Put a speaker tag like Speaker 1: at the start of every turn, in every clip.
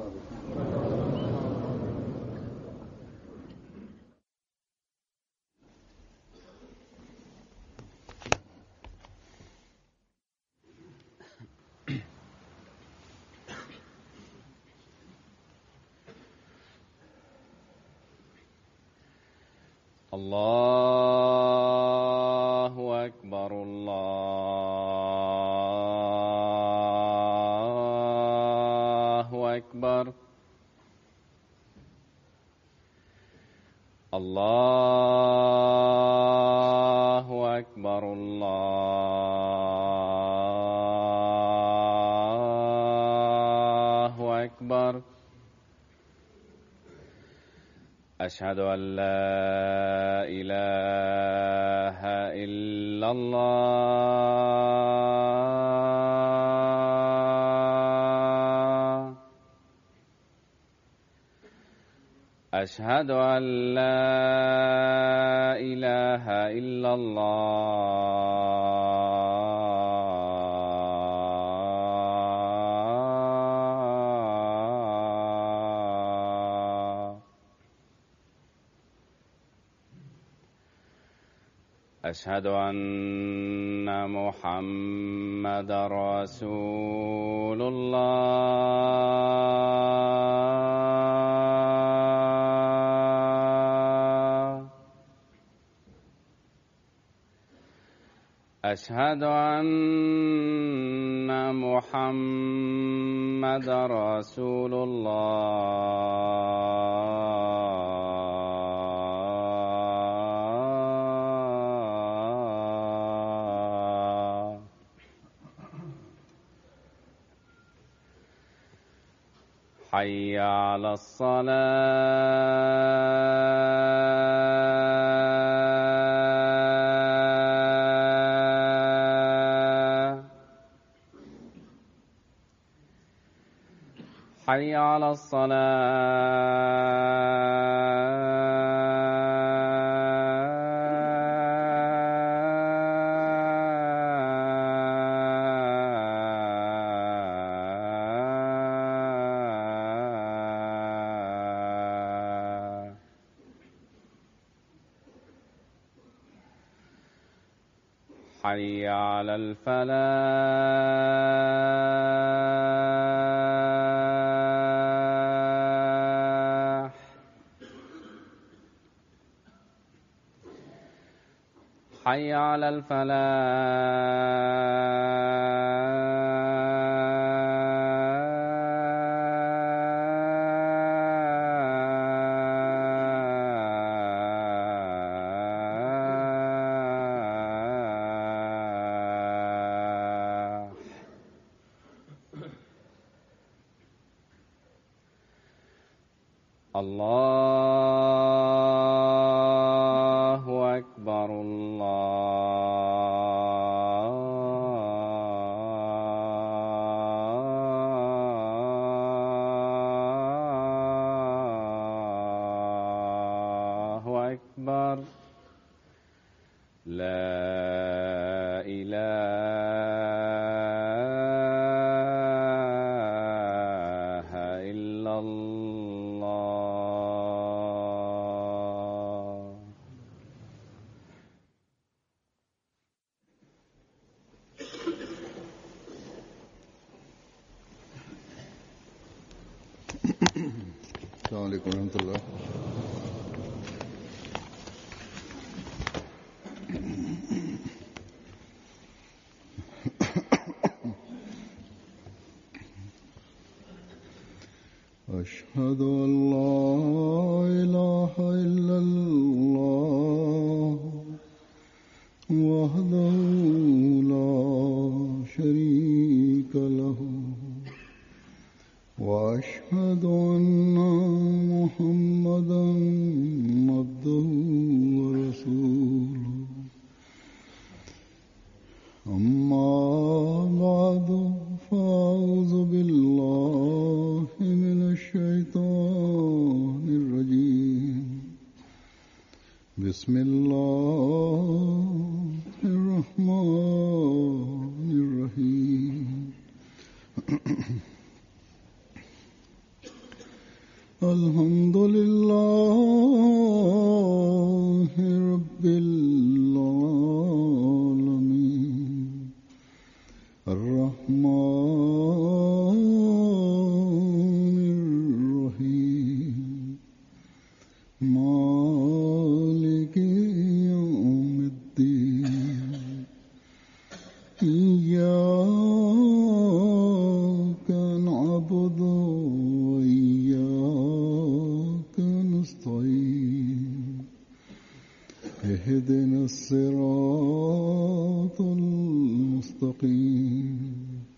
Speaker 1: الله أكبر الله أكبر الله أكبر الله أكبر أشهد أن لا إله إلا الله أشهد أن لا إله إلا الله أشهد أن محمد رسول الله أشهد أن محمد رسول الله حي على الصلاة حي على الصلاة حي على الفلاح حي على الفلاح الله أكبر الله أكبر لا إله إلا الله
Speaker 2: السلام عليكم ورحمة الله أشهد أن لا إله إلا الله وحده لا شريك له وأشهد أن محمدا عبده ورسوله أما بعد فأعوذ بالله من الشيطان إياك نعبد وإياك نستعين اهدنا الصراط المستقيم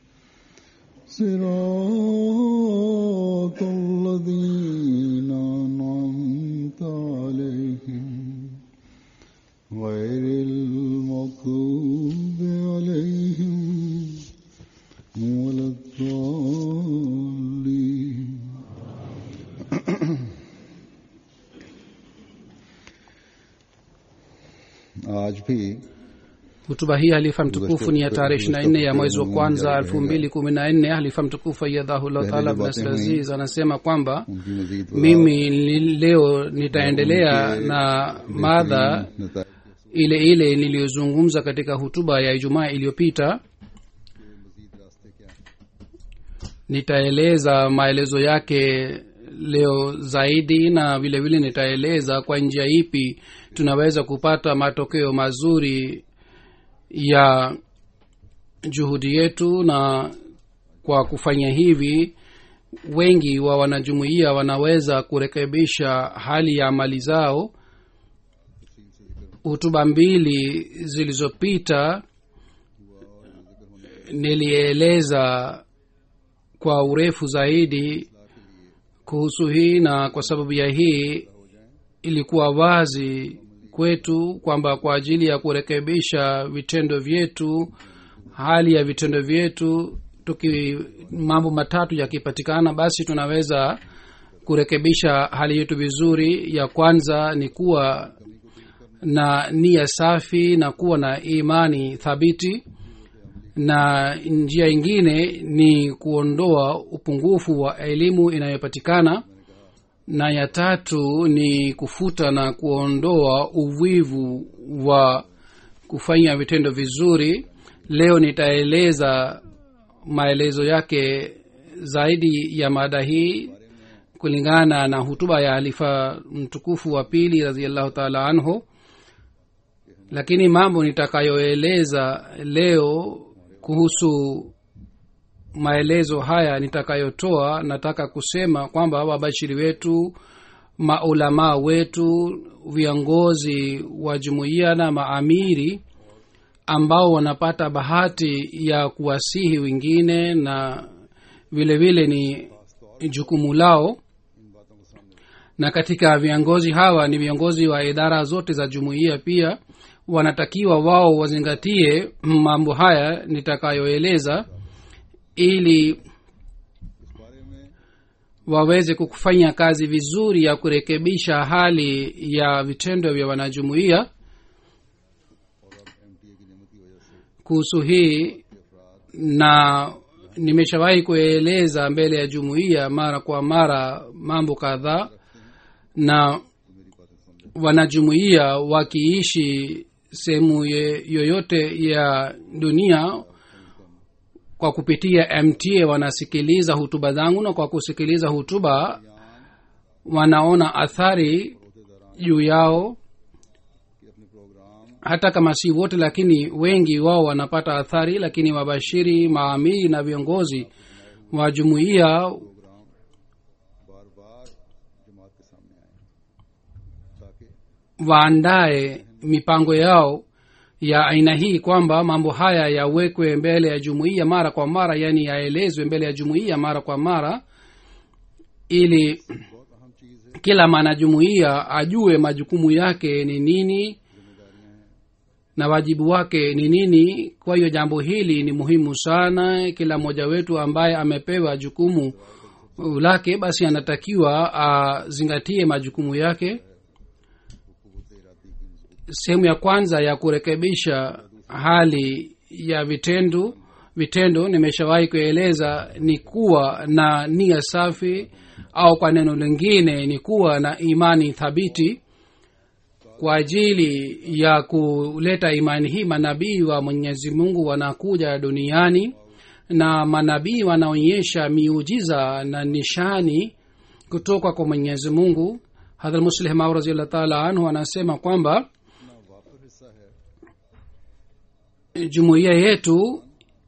Speaker 2: صراط الذين أنعمت عليهم غير المغضوب عليهم ولا الضالين आज भी
Speaker 3: hutuba hii halifa mtukufu ni ya tarehe ishiri na nne ya mwezi wa kwanza elfu mbili kumi na nne halifa mtukufu ayadhahullah taala bnasir aziz anasema kwamba
Speaker 2: उनकी मजीद
Speaker 3: mimi li- leo nitaendelea na madha
Speaker 2: नता-
Speaker 3: ile ile niliyozungumza katika hutuba ya ijumaa iliyopita nitaeleza maelezo yake leo zaidi na vile vile nitaeleza kwa njia ipi tunaweza kupata matokeo mazuri ya juhudi yetu na kwa kufanya hivi wengi wa wanajumuiya wanaweza kurekebisha hali ya mali zao hutuba mbili zilizopita nilieleza kwa urefu zaidi kuhusu hii na kwa sababu ya hii ilikuwa wazi kwetu kwamba kwa ajili ya kurekebisha vitendo vyetu hali ya vitendo vyetu tuki mambo matatu yakipatikana basi tunaweza kurekebisha hali yetu vizuri ya kwanza ni kuwa na nia safi na kuwa na imani thabiti na njia ingine ni kuondoa upungufu wa elimu inayopatikana na ya tatu ni kufuta na kuondoa uvivu wa kufanya vitendo vizuri leo nitaeleza maelezo yake zaidi ya mada hii kulingana na hutuba ya halifa mtukufu wa pili raziallahu taala anhu lakini mambo nitakayoeleza leo kuhusu maelezo haya nitakayotoa nataka kusema kwamba wabashiri wetu maulamaa wetu viongozi wa jumuiya na maamiri ambao wanapata bahati ya kuwasihi wengine na vile vile ni jukumu lao na katika viongozi hawa ni viongozi wa idara zote za jumuiya pia wanatakiwa wao wazingatie mambo haya nitakayoeleza ili waweze kufanya kazi vizuri ya kurekebisha hali ya vitendo vya wanajumuiya kuhusu hii na nimeshawahi kueleza mbele ya jumuiya mara kwa mara mambo kadhaa na wanajumuiya wakiishi sehemu ye- yoyote ya dunia kwa kupitia mta wanasikiliza hutuba zangu na kwa kusikiliza hutuba wanaona athari juu yao hata kama si wote lakini wengi wao wanapata athari lakini wabashiri maamiri na viongozi wa jumuiya
Speaker 2: बार बार जमात के सामने आए ताकि
Speaker 3: waandae mipango yao ya aina hii kwamba mambo haya yawekwe mbele ya jumuiya mara kwa mara yaani yaelezwe mbele ya jumuiya mara kwa mara ili kila mwanajumuiya ajue majukumu yake ni nini na wajibu wake ni nini kwa hiyo jambo hili ni muhimu sana kila mmoja wetu ambaye amepewa jukumu lake basi anatakiwa azingatie majukumu yake sehemu ya kwanza ya kurekebisha hali ya vitendo vitendo nimeshawahi kueleza ni kuwa na nia safi au kwa neno lingine ni kuwa na imani thabiti kwa ajili ya kuleta imani hii manabii wa mwenyezi mungu wanakuja duniani na manabii wanaonyesha miujiza na nishani kutoka kwa mwenyezi mungu hadhrat muslih mau raziallah taala anhu anasema kwamba jumuiya yetu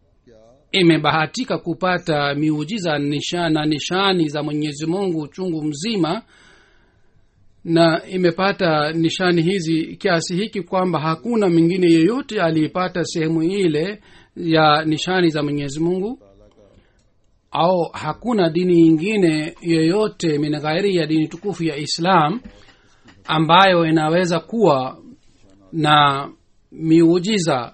Speaker 3: imebahatika kupata miujiza nisha, na nishani za mwenyezi mungu chungu mzima na imepata nishani hizi kiasi hiki kwamba hakuna mwingine yeyote aliyepata sehemu ile ya nishani za mwenyezi mungu au hakuna dini nyingine yoyote min ghairi ya dini tukufu ya islam ambayo inaweza kuwa na miujiza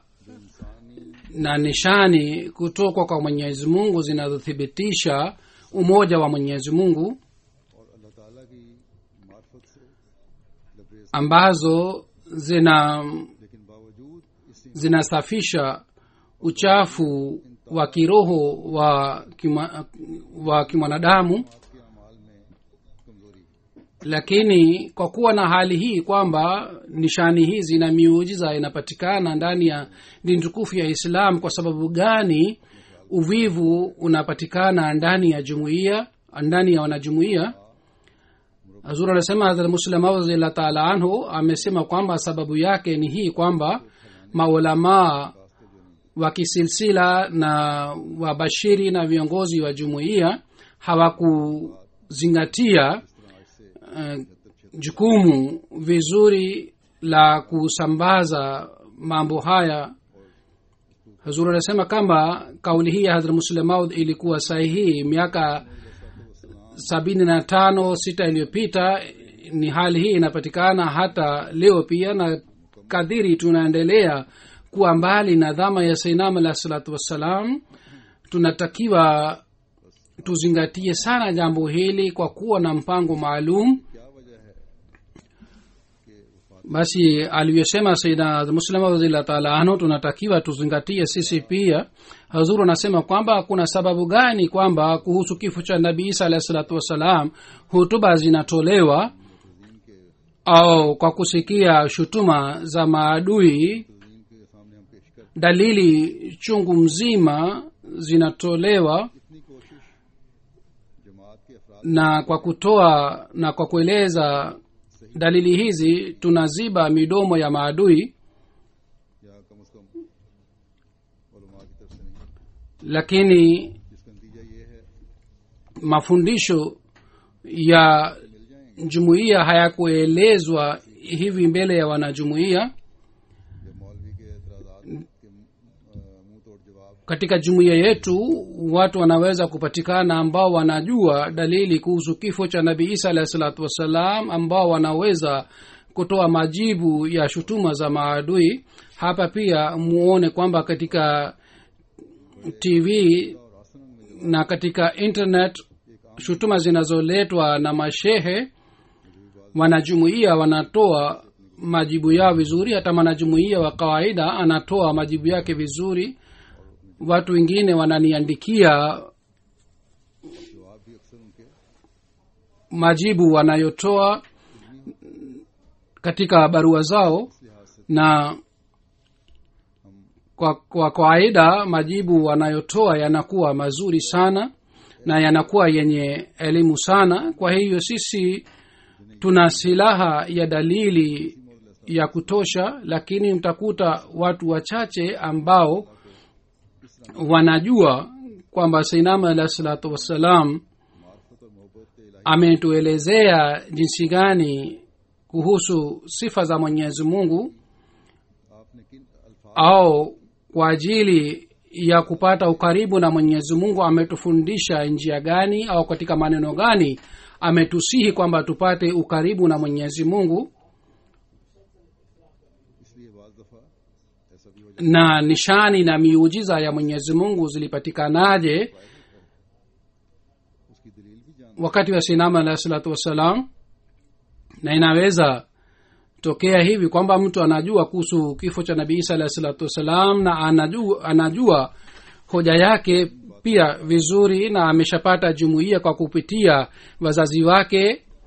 Speaker 3: na nishani kutoka kwa mwenyezi mungu zinazothibitisha umoja wa mwenyezi mungu
Speaker 2: और अल्लाह ताला की मार्फत से लबरेज
Speaker 3: ambazo zina
Speaker 2: लेकिन बावजूद इस
Speaker 3: zinasafisha uchafu wa kiroho wa kima, wa kimwanadamu
Speaker 2: के अमाल में कमजोरी
Speaker 3: lakini kwa kuwa na hali hii kwamba nishani hizi na miujiza inapatikana ndani ya dini tukufu ya islam kwa sababu gani uvivu unapatikana ndani ya jumuiya ndani ya wanajumuiya hazur anasema hadrat muslim radhiallahu taala anhu amesema kwamba sababu yake ni hii kwamba maulamaa wa kisilsila na wabashiri na viongozi wa jumuiya hawakuzingatia uh, jukumu vizuri la kusambaza mambo haya hazur anasema kwamba kauli hii ya hadrat muslemaud ilikuwa sahihi miaka sabini na tano sita iliyopita ni hali hii inapatikana hata leo pia na kadhiri tunaendelea kuwa mbali na dhama ya sainam alah salatu wassalam tunatakiwa tuzingatie sana jambo hili kwa kuwa na mpango maalum
Speaker 2: क्या वजह है कि वफात
Speaker 3: basi alivyosema saida muslima radhiallahu taala anhu tunatakiwa tuzingatie sisi pia hazuru anasema kwamba kuna sababu gani kwamba kuhusu kifo cha nabii isa alahi salatu wassalam hutuba zinatolewa au kwa kusikia shutuma za maadui
Speaker 2: तजीम के सामने हम पेश कर
Speaker 3: dalili chungu mzima zinatolewa
Speaker 2: इतनी कोशिश जमात के अफराद
Speaker 3: na kwa kutoa na kwa kueleza dalili hizi tunaziba midomo ya maadui
Speaker 2: या कम अज कम उलमा की तरफ से नहीं
Speaker 3: lakini
Speaker 2: जिसका नतीजा ये है
Speaker 3: mafundisho ya jumuiya hayakuelezwa hivi mbele ya wanajumuiya
Speaker 2: जब मौलवी के एतराज़ात के अ, मुंह तोड़ जवाब
Speaker 3: katika jumuiya yetu watu wanaweza kupatikana ambao wanajua dalili kuhusu kifo cha nabii isa alahi salatu wassalam ambao wanaweza kutoa majibu ya shutuma za maadui hapa pia muone kwamba katika tv na katika internet shutuma zinazoletwa na mashehe wanajumuia wanatoa majibu yao vizuri hata mwanajumuia wa kawaida anatoa majibu yake vizuri watu wengine wananiandikia
Speaker 2: जवाब भी अक्सर उनके
Speaker 3: majibu wanayotoa katika barua zao na kwa kwa kawaida majibu wanayotoa yanakuwa mazuri sana na yanakuwa yenye elimu sana kwa hiyo sisi tuna silaha ya dalili ya kutosha lakini mtakuta watu wachache ambao wanajua kwamba sainama alah salatu wassalam ametuelezea jinsi gani kuhusu sifa za mwenyezi mungu
Speaker 2: आपने किन अल्फाज
Speaker 3: au kwa ajili ya kupata ukaribu na mwenyezi mungu ametufundisha njia gani au katika maneno gani ametusihi kwamba tupate ukaribu na mwenyezi mungu
Speaker 2: इसलिए बाज दफा ऐसा भी हो
Speaker 3: na nishani na miujiza ya mwenyezi mungu zilipatikanaje
Speaker 2: जाए उसकी दलील भी जान
Speaker 3: wakati wa sinama alahi salatu wassalam na inaweza tokea hivi kwamba mtu anajua kuhusu kifo cha nabii isa alahi salatu wassalam na anajua, anajua hoja yake pia vizuri na ameshapata jumuiya kwa kupitia wazazi wake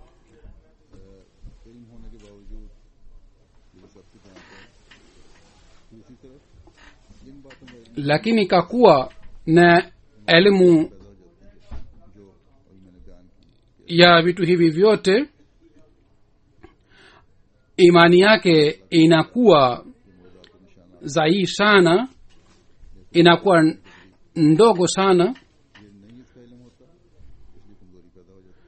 Speaker 2: इल्म होने के बावजूद ये सब कुछ जानते हैं दूसरी तरफ इन बातों का इल्म
Speaker 3: lakini kakuwa na elimu
Speaker 2: पैदा हो जाती है जो अभी मैंने बयान की
Speaker 3: ya vitu hivi vyote imani yake inakuwa dhaifu sana inakuwa ndogo sana
Speaker 2: ये नहीं इसका इलम होता इसलिए कमजोरी पैदा हो जाती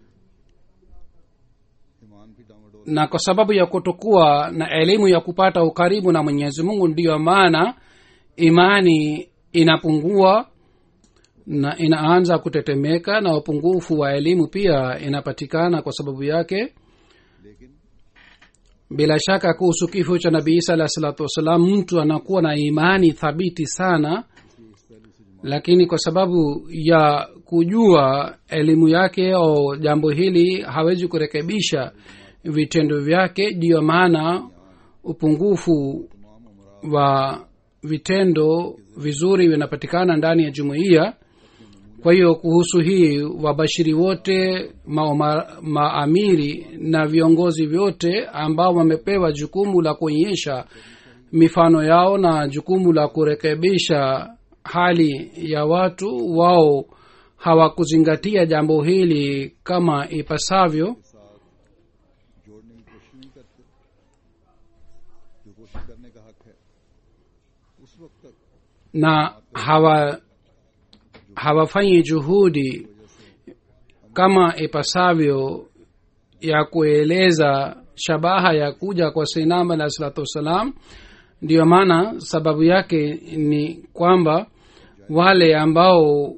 Speaker 2: है ईमान भी डामाडोल
Speaker 3: na kwa sababu ya kutokuwa na elimu ya kupata ukaribu na mwenyezi mungu ndiyo maana imani inapungua na inaanza kutetemeka na upungufu wa elimu pia inapatikana kwa sababu yake
Speaker 2: लेकिन
Speaker 3: bila shaka kuhusu kifo cha nabii isa alahi salatu wassalam mtu anakuwa na imani thabiti sana lakini kwa sababu ya kujua elimu yake au jambo hili hawezi kurekebisha vitendo vyake ndiyo maana upungufu wa vitendo vizuri vinapatikana ndani ya jumuiya kwa hiyo kuhusu hii wabashiri wote maoma, maamiri na viongozi vyote ambao wamepewa jukumu la kuonyesha mifano yao na jukumu la kurekebisha hali ya watu wao hawakuzingatia jambo hili kama ipasavyo
Speaker 2: जोड़ने की कोशिश नहीं करते जो कोशिश करने का हक है उस वक्त तक
Speaker 3: na hawa hawafanyi juhudi kama ipasavyo ya kueleza shabaha ya kuja kwa seinam alahi salatu wassalam ndiyo maana sababu yake ni kwamba wale ambao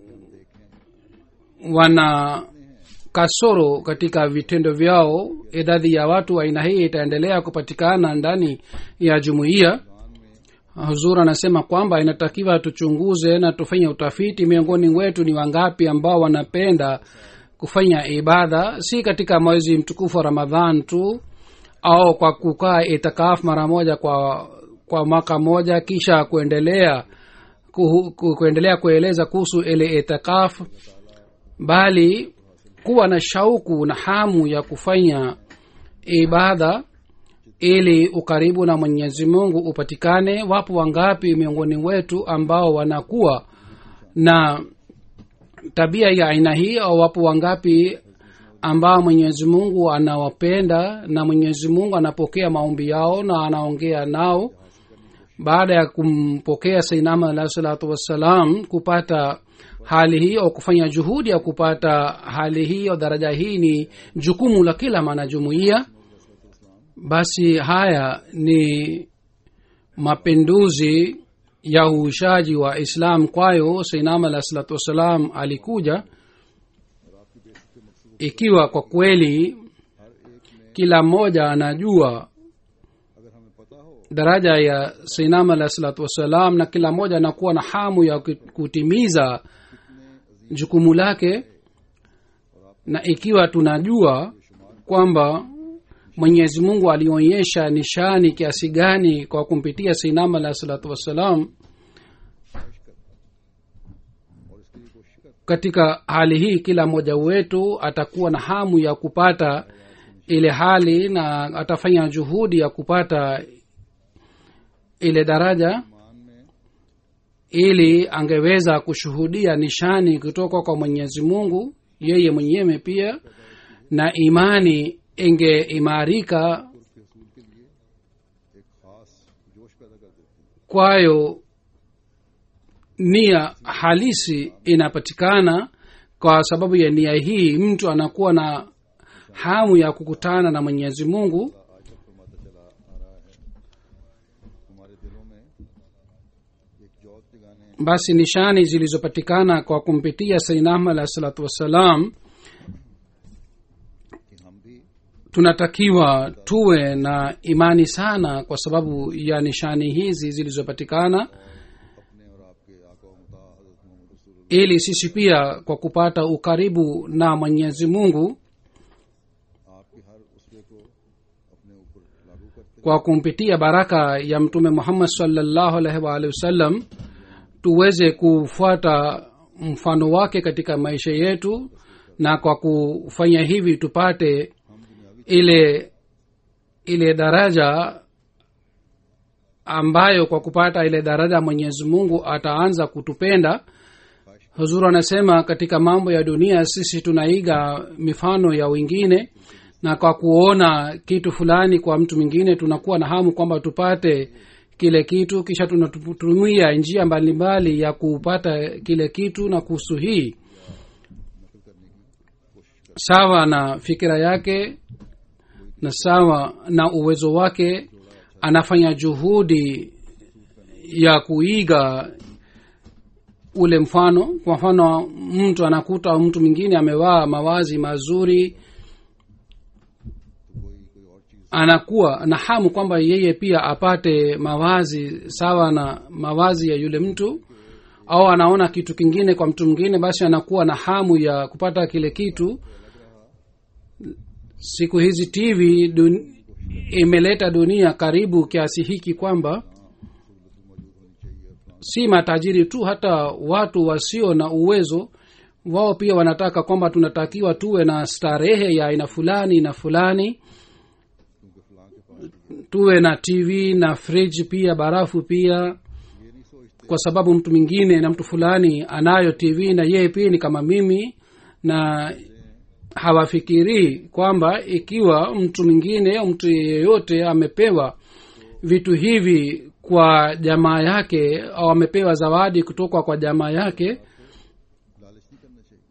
Speaker 3: wana kasoro katika vitendo vyao idadi ya watu wa aina hii itaendelea kupatikana ndani ya jumuiya huzur anasema kwamba inatakiwa tuchunguze na tufanye utafiti miongoni wetu ni wangapi ambao wanapenda kufanya ibada si katika mwezi mtukufu wa ramadhan tu au kwa kukaa itikaf mara moja kwa kwa mwaka moja kisha kuendelea kuhu, ku, kuendelea kueleza kuhusu ile itikaf bali kuwa na shauku na hamu ya kufanya ibada ili ukaribu na mwenyezi mungu upatikane wapo wangapi miongoni wetu ambao wanakuwa na tabia ya aina hii au wapo wangapi ambao mwenyezi mungu anawapenda na mwenyezi mungu anapokea maombi yao na anaongea nao baada ya kumpokea sainama alahi salatu wassalam kupata hali hii au kufanya juhudi ya kupata hali hii au daraja hii ni jukumu la kila mwanajumuiya basi haya ni mapinduzi ya uishaji wa islam kwayo sainam alah salatu wassalam alikuja ikiwa kwa kweli kila mmoja anajua
Speaker 2: अगर हमें पता हो
Speaker 3: daraja ya sainam alah salatu wassalam na kila mmoja anakuwa na hamu ya kutimiza jukumu lake na ikiwa tunajua kwamba mwenyezi mungu alionyesha nishani kiasi gani kwa kumpitia sainam alah salatu wassalam
Speaker 2: और इसके लिए कोशिश कर
Speaker 3: katika hali hii kila mmoja wetu atakuwa na hamu ya kupata ile hali na atafanya juhudi ya kupata ile daraja
Speaker 2: ईमान में
Speaker 3: ili angeweza kushuhudia nishani kutoka kwa mwenyezi mungu yeye mwenyewe pia na imani ingeimarika
Speaker 2: के हसूल के लिए एक खास जोश पैदा कर देती है
Speaker 3: kwayo nia halisi inapatikana kwa sababu ya nia hii mtu anakuwa na hamu ya kukutana na mwenyezi mungu
Speaker 2: आज तक फरमाता चला आ रहा है हमारे दिलों में एक जोत जगाने
Speaker 3: basi nishani zilizopatikana kwa kumpitia sainam alah salatu wassalam
Speaker 2: कि हम भी
Speaker 3: tunatakiwa tuwe na imani sana kwa sababu ya nishani hizi zilizopatikana
Speaker 2: अपने और आपके आका व मुता हजरत मोहम्मद रसूल
Speaker 3: ili sisi pia kwa kupata ukaribu na mwenyezi mungu
Speaker 2: आपके हर उसवे को अपने ऊपर लागू करते
Speaker 3: kwa kumpitia baraka ya mtume muhammad salllahu alaihi waalihi wasallam tuweze kufuata mfano wake katika maisha yetu na kwa kufanya hivi tupate ile ile daraja ambayo kwa kupata ile daraja mwenyezi mungu ataanza kutupenda huzuru anasema katika mambo ya dunia sisi tunaiga mifano ya wengine na kwa kuona kitu fulani kwa mtu mwingine tunakuwa na hamu kwamba tupate kile kitu kisha tunatumia njia mbalimbali ya kupata kile kitu na kuhusu hii sawa na fikira yake na sawa na uwezo wake anafanya juhudi ya kuiga ule mfano kwa mfano mtu anakuta mtu mwingine amevaa mawazi mazuri anakuwa na hamu kwamba yeye pia apate mawazi sawa na mawazi ya yule mtu au anaona kitu kingine kwa mtu mwingine basi anakuwa na hamu ya kupata kile kitu siku hizi tv dun, imeleta dunia karibu kiasi hiki kwamba si matajiri tu hata watu wasio na uwezo wao pia wanataka kwamba tunatakiwa tuwe na starehe ya aina fulani na fulani tuwe na tv na fridge pia barafu pia kwa sababu mtu mwingine na mtu fulani anayo tv na yeye pia ni kama mimi na hawafikirii kwamba ikiwa mtu mwingine au mtu yeyote amepewa vitu hivi kwa jamaa yake au amepewa zawadi kutoka kwa jamaa yake
Speaker 2: लालच नहीं करना चाहिए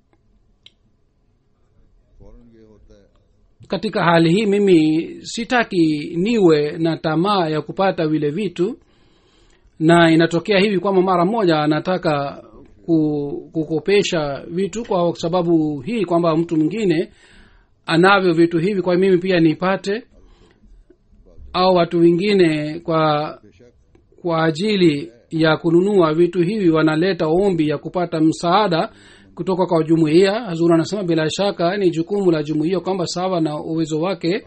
Speaker 2: फौरन ये होता है
Speaker 3: katika hali hii mimi sitaki niwe na tamaa ya kupata vile vitu na inatokea hivi kwamba mara moja anataka ku- kukopesha vitu kwa sababu hii kwamba mtu mwingine anavyo vitu hivi kwa mimi pia nipate au watu wengine kwa kwa ajili ya kununua vitu hivi wanaleta ombi ya kupata msaada kutoka kwa jumuiya hazur anasema bila shaka ni jukumu la jumuiya kwamba sawa na uwezo wake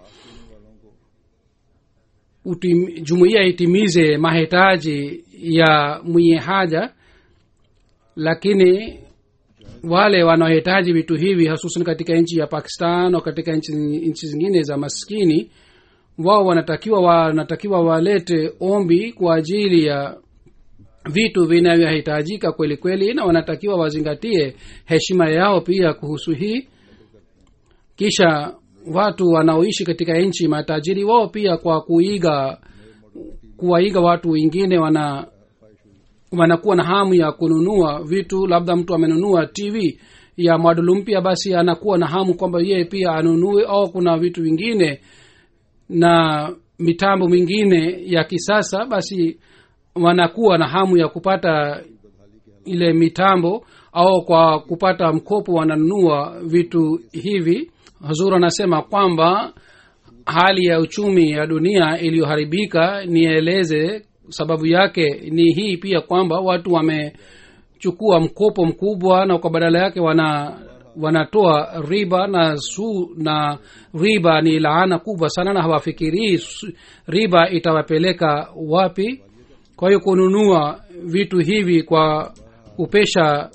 Speaker 3: utim, jumuiya itimize mahitaji ya mwenye haja lakini wale wanaohitaji vitu hivi hasusan katika nchi ya pakistan au katika nchi nchi zingine za maskini wao wanatakiwa wanatakiwa walete ombi kwa ajili ya vitu vinavyohitajika kweli kweli na wanatakiwa wazingatie heshima yao pia kuhusu hii kisha watu wanaoishi katika nchi matajiri wao pia kwa kuiga kuwaiga watu wengine wana wanakuwa na hamu ya kununua vitu labda mtu amenunua tv ya mwadulu mpya basi anakuwa na hamu kwamba yeye pia anunue au kuna vitu vingine na mitambo mingine ya kisasa basi wanakuwa na hamu ya kupata ile mitambo au kwa kupata mkopo wananunua vitu hivi hazur anasema kwamba hali ya uchumi ya dunia iliyoharibika nieleze sababu yake ni hii pia kwamba watu wamechukua mkopo mkubwa na kwa badala yake wana wanatoa riba na su na riba ni laana kubwa sana na hawafikirii su- riba itawapeleka wapi kwa hiyo kununua vitu hivi kwa kupesha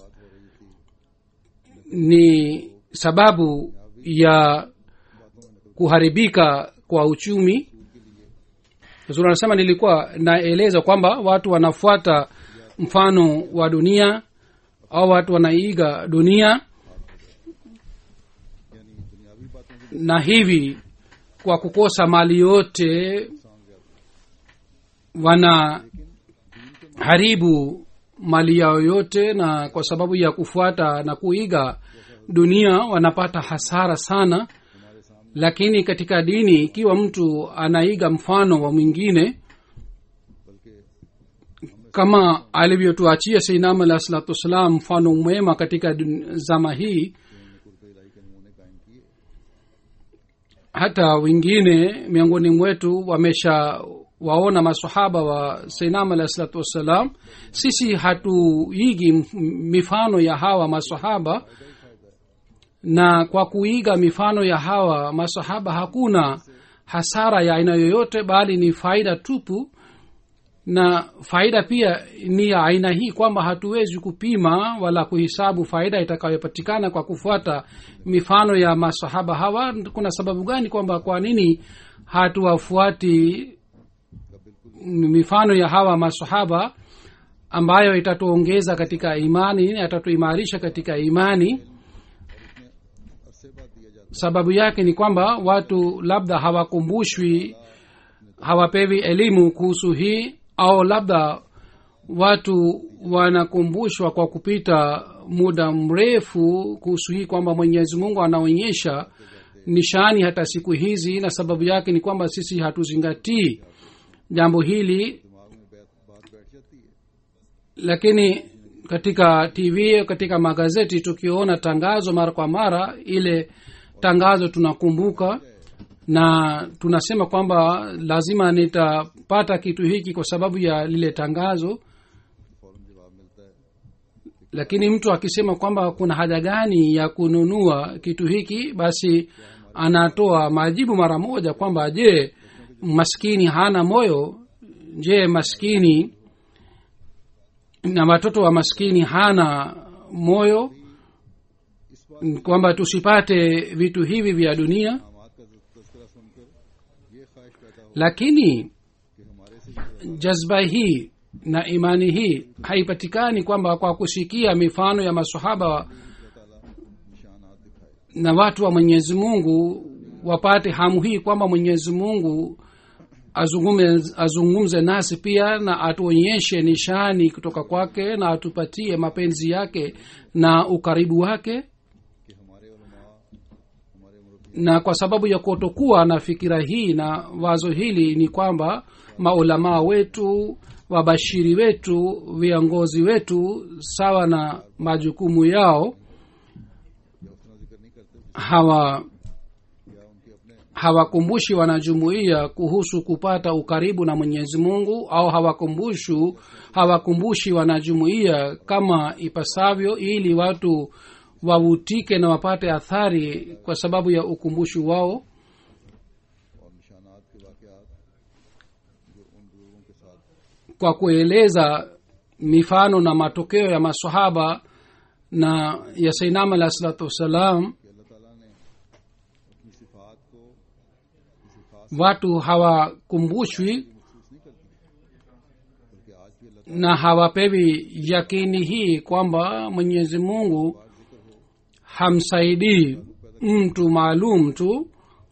Speaker 3: ni sababu ya kuharibika kwa uchumi zuri anasema nilikuwa naeleza kwamba watu wanafuata mfano wa dunia au watu wanaiga dunia na hivi kwa kukosa mali yote wana haribu mali yao yote na kwa sababu ya kufuata na kuiga dunia wanapata hasara sana lakini katika dini ikiwa mtu anaiga mfano wa mwingine kama alivyotuachia seinam alah salatu wassalam mfano mwema katika dun- zama hii hata wengine miongoni mwetu wamesha waona masahaba wa seinam alah salatu wassalam sisi hatuigi mf- mifano ya hawa masahaba na kwa kuiga mifano ya hawa masahaba hakuna hasara ya aina yoyote bali ni faida tupu na faida pia ni ya aina hii kwamba hatuwezi kupima wala kuhisabu faida itakayopatikana kwa kufuata mifano ya masahaba hawa kuna sababu gani kwamba kwa nini hatuwafuati mifano ya hawa masahaba ambayo itatuongeza katika imani itatuimarisha katika imani sababu yake ni kwamba watu labda hawakumbushwi hawapewi elimu kuhusu hii au labda watu wanakumbushwa kwa kupita muda mrefu kuhusu hii kwamba mwenyezi mungu anaonyesha nishani hata siku hizi na sababu yake ni kwamba sisi hatuzingatii jambo hili
Speaker 2: दिमाग में बैठ बात बैठ जाती है
Speaker 3: lakini katika tv katika magazeti tukiona tangazo mara kwa mara ile tangazo tunakumbuka na tunasema kwamba lazima nitapata kitu hiki kwa sababu ya lile tangazo
Speaker 2: फौरन जवाब मिलता है
Speaker 3: lakini mtu akisema kwamba kuna haja gani ya kununua kitu hiki basi anatoa majibu mara moja kwamba je maskini hana moyo je maskini na watoto wa maskini hana moyo kwamba tusipate vitu hivi vya dunia
Speaker 2: नामात का तस्करा सुनकर ये ख्वाहिश पैदा हो
Speaker 3: lakini
Speaker 2: कि हमारे से ये
Speaker 3: jazba hii na imani hii haipatikani kwamba kwa kusikia mifano ya masahaba
Speaker 2: अल्लाह ताला निशानात दिखाए
Speaker 3: na watu wa mwenyezi mungu wapate hamu hii kwamba mwenyezi mungu azungumze, azungumze nasi pia na atuonyeshe nishani kutoka kwake na atupatie mapenzi yake na ukaribu wake
Speaker 2: कि हमारे उलमा हमारे मुरब्बी
Speaker 3: na kwa sababu ya kutokuwa na fikira hii na wazo hili ni kwamba maulamaa wetu wabashiri wetu viongozi wetu sawa na majukumu yao
Speaker 2: या उतना जिक्र नहीं करते
Speaker 3: hawa
Speaker 2: या उनके अपने
Speaker 3: hawakumbushi wanajumuiya kuhusu kupata ukaribu na mwenyezi mungu au hawakumbushu hawakumbushi wanajumuiya kama ipasavyo ili watu wavutike na wapate athari kwa sababu ya ukumbushu wao
Speaker 2: और निशानात के वाकयात जो उन बुजुर्गों के साथ
Speaker 3: kwa kueleza mifano na matokeo ya masahaba na ya sainam alahi salatu wassalam
Speaker 2: कि अल्लाह ताला ने अपनी सिफात को किसी खास
Speaker 3: watu hawakumbushwi
Speaker 2: महसूस नहीं करती बल्कि आज भी अल्लाह
Speaker 3: na hawapewi yakini hii kwamba mwenyezi mungu hamsaidii mtu maalum tu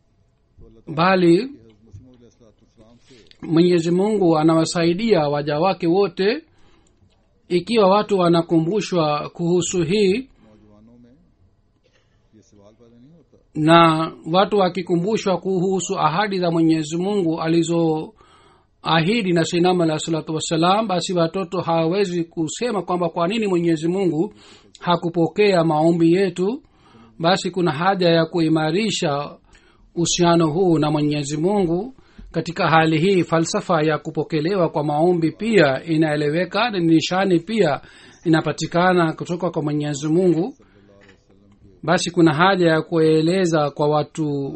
Speaker 3: bali
Speaker 2: ताला मसीम से
Speaker 3: mwenyezi mungu anawasaidia waja wake wote ikiwa watu wanakumbushwa kuhusu hii
Speaker 2: नौजवानों में ये सवाल पैदा नहीं होता
Speaker 3: na watu wakikumbushwa kuhusu ahadi za mwenyezi mungu alizoahidi na sinam alahi salatu wassalam basi watoto hawawezi kusema kwamba kwa nini mwenyezi mungu hakupokea maombi yetu basi kuna haja ya kuimarisha uhusiano huu na mwenyezi mungu katika hali hii falsafa ya kupokelewa kwa maombi pia inaeleweka na nishani pia inapatikana kutoka kwa mwenyezi mungu basi kuna haja ya kueleza kwa watu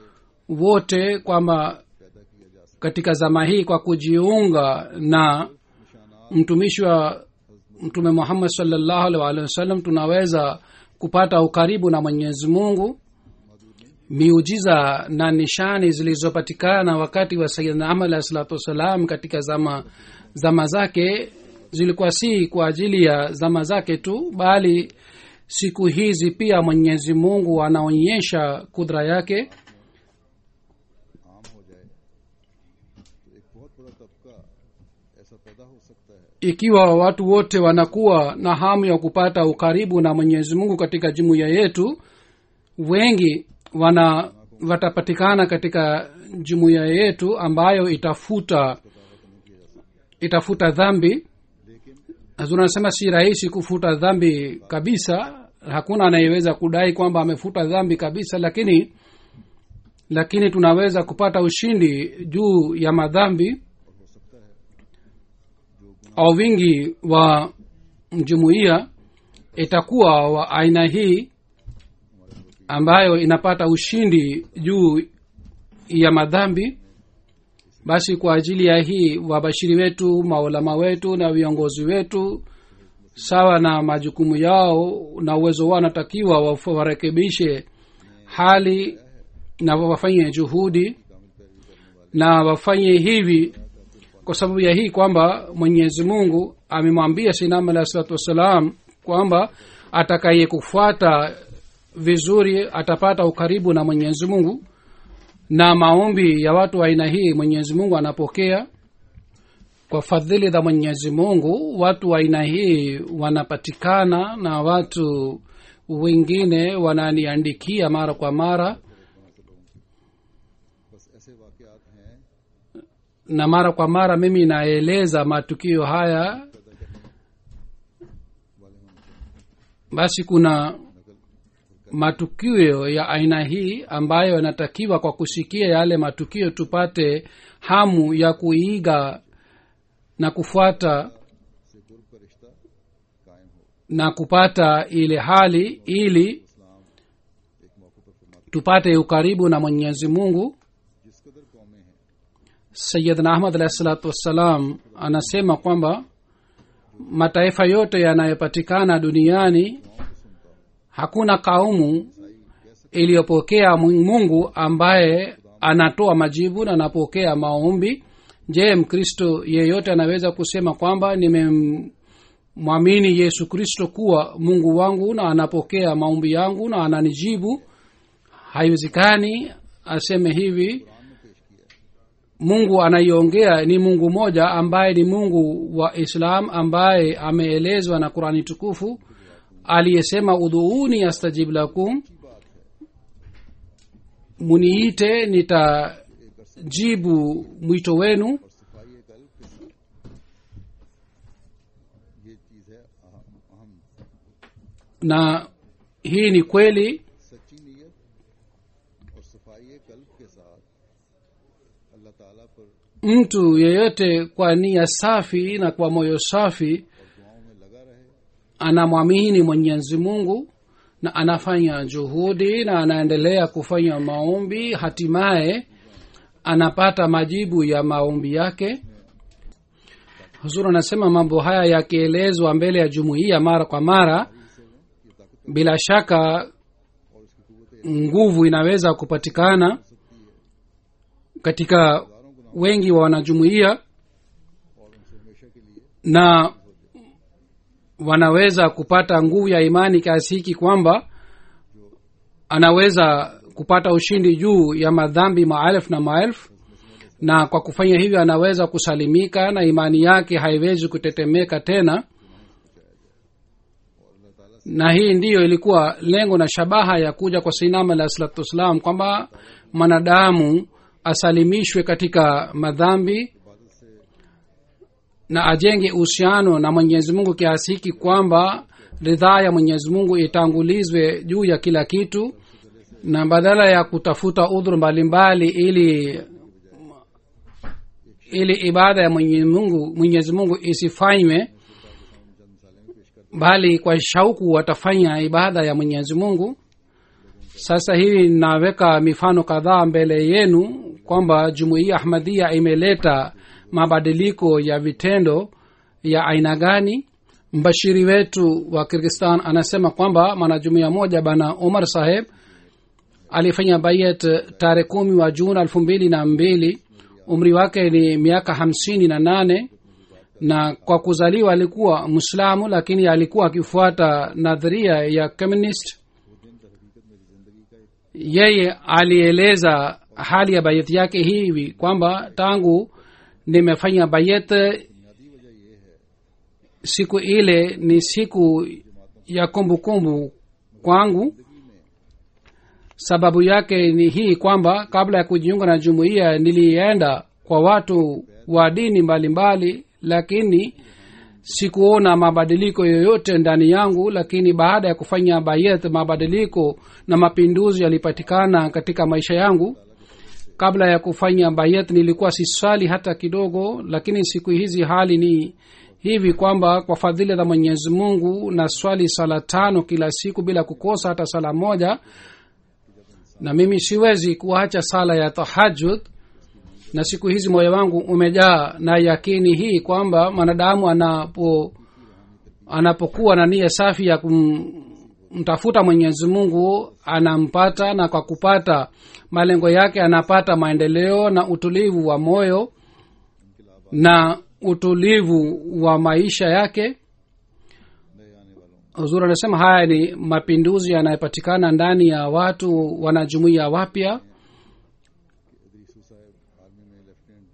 Speaker 3: wote kwamba katika zama hii kwa kujiunga na mtumishi wa mtume muhammad salllahu alih waalihi wasallam tunaweza kupata ukaribu na mwenyezi mungu miujiza na nishani zilizopatikana wakati wa sayidna ahmad alahi salatu wassalam katika zama zama zake zilikuwa si kwa ajili ya zama zake tu bali siku hizi pia mwenyezi mungu anaonyesha kudra yake
Speaker 2: आम हो जाए तो एक बहुत बड़ा तबका ऐसा पैदा हो सकता है
Speaker 3: ikiwa watu wote wanakuwa na hamu ya kupata ukaribu na mwenyezi mungu katika jumuiya yetu wengi wana watapatikana katika jumuiya yetu ambayo itafuta itafuta dhambi hazur anasema si rahisi kufuta dhambi kabisa hakuna anayeweza kudai kwamba amefuta dhambi kabisa lakini lakini tunaweza kupata ushindi juu ya madhambi au wingi wa jumuiya itakuwa wa aina hii ambayo inapata ushindi juu ya madhambi basi kwa ajili ya hii wabashiri wetu maulama wetu na viongozi wetu sawa na majukumu yao na uwezo wao wanatakiwa waf- warekebishe hali na wafanye juhudi na wafanye hivi kwa sababu ya hii kwamba mwenyezi mungu amemwambia sinam alahi salatu wassalam kwamba atakaye kufuata vizuri atapata ukaribu na mwenyezi mungu na maombi ya watu wa aina hii mwenyezi mungu anapokea kwa fadhili za mwenyezi mungu watu wa aina hii wanapatikana na watu wengine wananiandikia mara kwa mara
Speaker 2: बस ऐसे वाकयात हैं
Speaker 3: na mara kwa mara mimi naeleza matukio haya basi kuna matukio ya aina hii ambayo yanatakiwa kwa kusikia yale matukio tupate hamu ya kuiga na kufuata
Speaker 2: से कुर्ब का रिश्ता कायम हो
Speaker 3: na kupata ile hali ili
Speaker 2: इस्लाम एक मौके पर फरमाता
Speaker 3: tupate ukaribu na mwenyezi mungu
Speaker 2: है, जिस कदर कौमें हैं
Speaker 3: sayidna ahmad alahi salatu wassalam anasema kwamba mataifa yote yanayopatikana duniani hakuna kaumu iliyopokea mungu ambaye anatoa majibu na anapokea maombi je mkristo yeyote anaweza kusema kwamba nimemwamini yesu kristo kuwa mungu wangu na anapokea maombi yangu na ananijibu haiwezekani aseme hivi mungu anaiongea ni mungu moja ambaye ni mungu wa islam ambaye ameelezwa na qurani tukufu aliyesema udhuuni astajib lakum muniite nitajibu mwito wenu
Speaker 2: सफाई कल के साथ ये चीज है अहम अहम
Speaker 3: na hii ni kweli
Speaker 2: सच्ची नीयत और सफाई कल्ब के साथ अल्लाह ताला पर
Speaker 3: mtu yeyote kwa nia safi na kwa moyo safi
Speaker 2: दुआओं में लगा रहे
Speaker 3: anamwamini mwenyezi mungu na anafanya juhudi na anaendelea kufanya maombi hatimaye anapata majibu ya maombi yake huzur anasema mambo haya yakielezwa mbele ya jumuiya mara kwa mara bila shaka nguvu inaweza kupatikana katika wengi wa wanajumuiya
Speaker 2: और उनसे हमेशा के लिए
Speaker 3: na wanaweza kupata nguvu ya imani kiasi hiki kwamba anaweza kupata ushindi juu ya madhambi maelfu na maelfu na kwa kufanya hivyo anaweza kusalimika na imani yake haiwezi kutetemeka tena na hii ndiyo ilikuwa lengo na shabaha ya kuja kwa sainam alah salatu wassalam kwamba mwanadamu asalimishwe katika madhambi na ajenge uhusiano na mwenyezi mungu kiasi hiki kwamba ridhaa ya mwenyezi mungu itangulizwe juu ya kila kitu na badala ya kutafuta udhuru mbalimbali ili ili ibada ya mwenyezi mungu mwenyezi mungu isifanywe bali kwa shauku watafanya ibada ya mwenyezi mungu sasa hivi naweka mifano kadhaa mbele yenu kwamba jumuiya ahmadia imeleta mabadiliko ya vitendo ya aina gani mbashiri wetu wa kirgistan anasema kwamba mwanajumuiya moja bana omar saheb alifanya bayet tarehe kumi wa juni elfu mbili na mbili umri wake ni miaka hamsini na nane na kwa kuzaliwa alikuwa mwislamu lakini alikuwa akifuata nadharia ya communist yeye alieleza hali ya bayeti yake hivi kwamba tangu nimefanya bayet siku ile ni siku ya kumbukumbu kumbu kwangu sababu yake ni hii kwamba kabla ya kujiunga na jumuiya nilienda kwa watu wa dini mbalimbali mbali, lakini sikuona mabadiliko yoyote ndani yangu lakini baada ya kufanya bayet mabadiliko na mapinduzi yalipatikana katika maisha yangu kabla ya kufanya bayet nilikuwa siswali hata kidogo lakini siku hizi hali ni hivi kwamba kwa fadhili za mwenyezi mungu na swali sala tano kila siku bila kukosa hata sala moja na mimi siwezi kuacha sala ya tahajud na siku hizi moyo wangu umejaa na yakini hii kwamba mwanadamu anapo anapokuwa na nia safi ya kumtafuta mwenyezi mungu anampata na kwa kupata malengo yake anapata maendeleo na utulivu wa moyo na utulivu wa maisha yake huzuri anasema haya ni mapinduzi yanayopatikana ndani ya watu wanajumuia wapya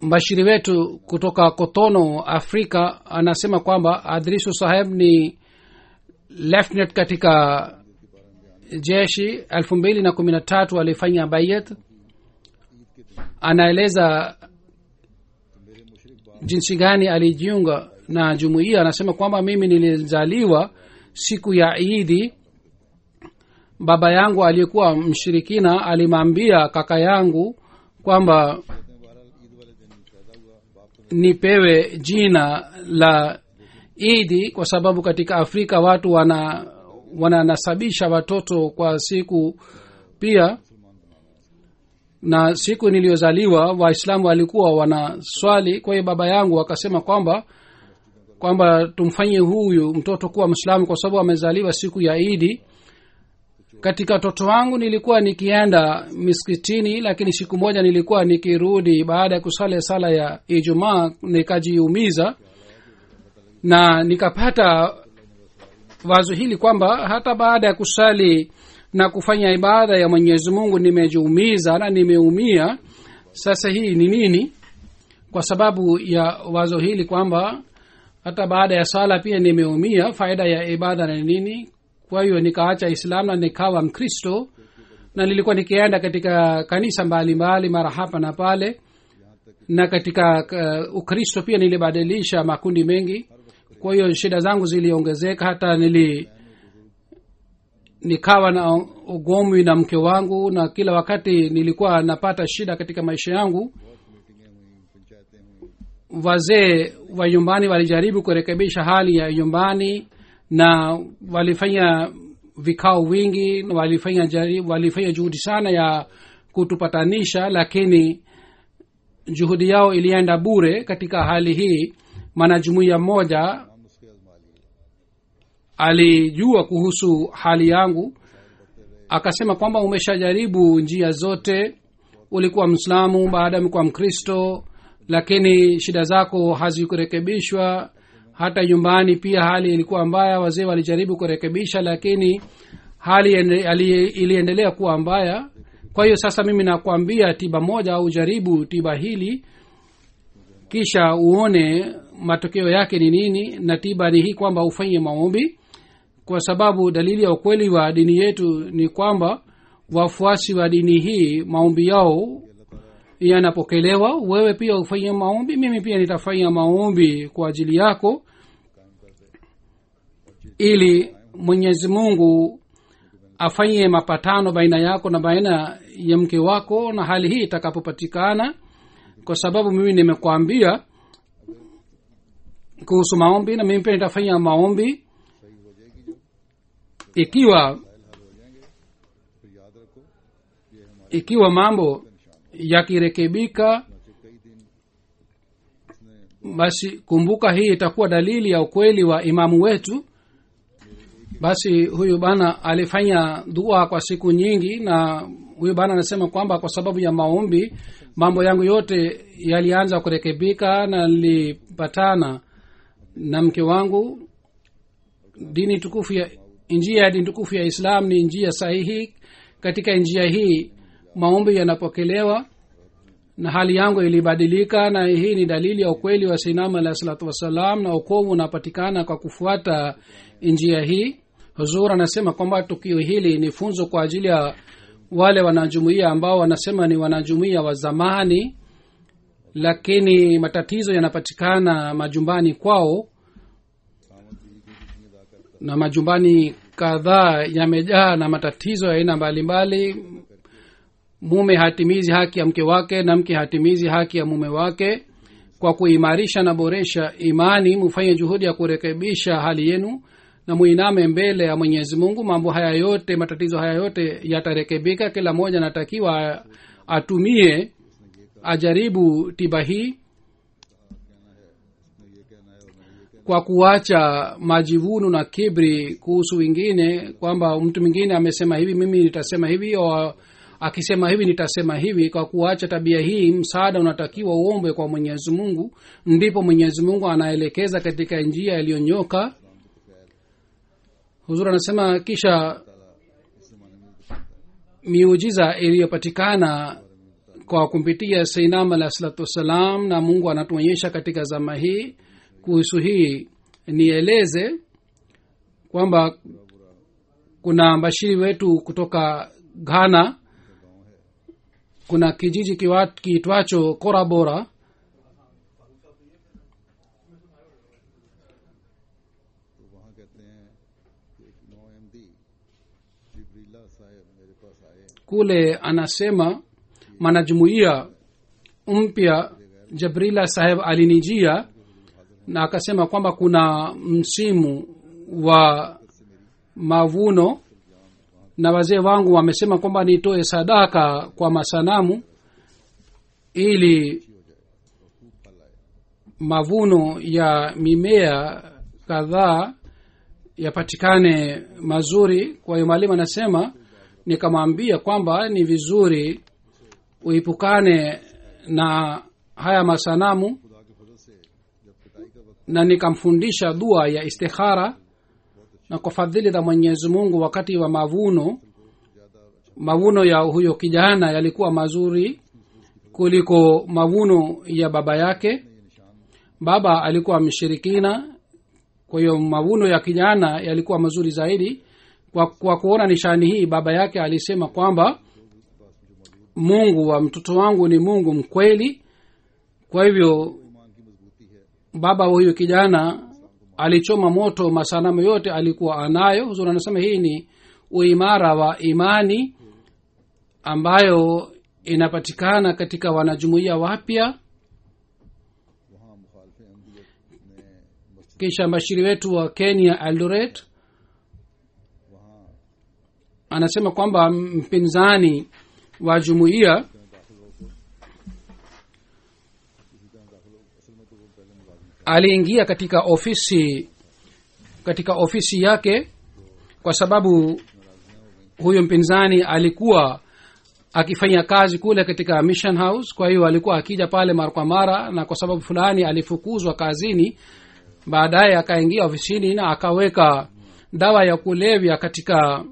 Speaker 3: mbashiri wetu kutoka kotono afrika anasema kwamba adrisu saheb ni lieutenant katika jeshi elfu mbili na kumi na tatu alifanya bayat anaeleza jinsi gani alijiunga na jumuiya anasema kwamba mimi nilizaliwa siku ya idi baba yangu aliyekuwa mshirikina alimwambia kaka yangu kwamba nipewe jina la idi kwa sababu katika afrika watu wana wananasabisha watoto kwa siku pia na siku niliyozaliwa waislamu walikuwa wanaswali kwa hiyo baba yangu akasema kwamba kwamba tumfanye huyu mtoto kuwa mwislamu kwa sababu amezaliwa siku ya idi katika toto wangu nilikuwa nikienda miskitini lakini siku moja nilikuwa nikirudi baada ya kusali sala ya ijumaa nikajiumiza na nikapata wazo hili kwamba hata baada ya kusali na kufanya ibada ya mwenyezi mungu nimejiumiza na nimeumia sasa hii ni nini kwa sababu ya wazo hili kwamba hata baada ya sala pia nimeumia faida ya ibada ni nini kwa hiyo nikaacha islam na nikawa mkristo na nilikuwa nikienda katika kanisa mbalimbali mara hapa na pale na katika uh, ukristo pia nilibadilisha makundi mengi kwa hiyo shida zangu ziliongezeka hata nili nikawa na ugomwi na mke wangu na kila wakati nilikuwa napata shida katika maisha yangu wazee wa nyumbani walijaribu kurekebisha hali ya nyumbani na walifanya vikao wingi na walifanya, jari, walifanya juhudi sana ya kutupatanisha lakini juhudi yao ilienda bure katika hali hii mwanajumuiya mmoja alijua kuhusu hali yangu akasema kwamba umeshajaribu njia zote ulikuwa mslamu baada umekuwa mkristo lakini shida zako hazikurekebishwa hata nyumbani pia hali ilikuwa mbaya wazee walijaribu kurekebisha lakini hali iliendelea kuwa mbaya kwa hiyo sasa mimi nakwambia tiba moja au jaribu tiba hili kisha uone matokeo yake ni nini na tiba ni hii kwamba ufanye maombi kwa sababu dalili ya ukweli wa dini yetu ni kwamba wafuasi wa dini hii maombi yao yanapokelewa wewe pia ufanye maombi mimi pia nitafanya maombi kwa ajili yako ili mwenyezi mungu afanye mapatano baina yako na baina ya mke wako na hali hii itakapopatikana kwa sababu mimi nimekwambia kuhusu maombi na mimi pia nitafanya maombi ikiwa ikiwa mambo yakirekebika basi kumbuka hii itakuwa dalili ya ukweli wa imamu wetu basi huyu bana alifanya dua kwa siku nyingi na huyu bana anasema kwamba kwa sababu ya maombi mambo yangu yote yalianza kurekebika na nilipatana na mke wangu dini tukufu ya njia ya dini tukufu ya islam ni njia sahihi katika njia hii maombi yanapokelewa na hali yangu ilibadilika na hii ni dalili ya ukweli wa sinam alahi salatu wassalam na ukovu unapatikana kwa kufuata njia hii huzur anasema kwamba tukio hili ni funzo kwa ajili ya wale wanajumuia ambao wanasema ni wanajumuia wa zamani lakini matatizo yanapatikana majumbani kwao na majumbani kadhaa yamejaa na matatizo ya aina mbalimbali mume hatimizi haki ya mke wake na mke hatimizi haki ya mume wake kwa kuimarisha na boresha imani mufanye juhudi ya kurekebisha hali yenu na muiname mbele ya mwenyezi mungu mambo haya yote matatizo haya yote yatarekebika kila mmoja anatakiwa atumie ajaribu tiba hii kwa kuacha majivuno na kibri kuhusu wengine kwamba mtu mwingine amesema hivi mimi nitasema hivi o akisema hivi nitasema hivi kwa kuacha tabia hii msaada unatakiwa uombe kwa mwenyezi mungu ndipo mwenyezi mungu anaelekeza katika njia iliyonyoka huzuri anasema kisha miujiza iliyopatikana kwa kumpitia seinam alah salatu wassalam na mungu anatuonyesha katika zama hii kuhusu hii nieleze kwamba kuna mbashiri wetu kutoka ghana kuna kijiji kiwa- kiitwacho korabora
Speaker 2: तो वहाँ कहते हैं कि एक नौ M D जिब्रीला साहब मेरे पास आए
Speaker 3: kule anasema mwanajumuiya mpya jabrila saheb alinijia na akasema kwamba kuna msimu wa mavuno na wazee wangu wamesema kwamba nitoe sadaka kwa masanamu ili mavuno ya mimea kadhaa yapatikane mazuri kwa hiyo mwalimu anasema nikamwambia kwamba ni vizuri uipukane na haya masanamu
Speaker 2: खुदा के फजल से जब पिटाई का वक्त
Speaker 3: na nikamfundisha dua ya istikhara na kwa fadhili za mwenyezi mungu wakati wa mavuno mavuno ya huyo kijana yalikuwa mazuri kuliko mavuno ya baba yake baba alikuwa mshirikina kwa hiyo mavuno ya kijana yalikuwa mazuri zaidi kwa, kwa kuona nishani hii baba yake alisema kwamba mungu wa mtoto wangu ni mungu mkweli kwa hivyo
Speaker 2: ईमान की मजबूती है
Speaker 3: baba wa huyo kijana alichoma moto masanamu yote alikuwa anayo huzuri anasema hii ni uimara wa imani ambayo inapatikana katika wanajumuiya wapya
Speaker 2: वहाँ मुखालफ अहमदियत ने मस्जिद
Speaker 3: kisha mbashiri wetu wa kenya eldoret
Speaker 2: वहाँ
Speaker 3: anasema kwamba mpinzani wa jumuiya aliingia katika ofisi katika ofisi yake kwa sababu huyo mpinzani alikuwa akifanya kazi kule katika mission house kwa hiyo alikuwa akija pale mara kwa mara na kwa sababu fulani alifukuzwa kazini baadaye akaingia ofisini na akaweka dawa ya kulevya katika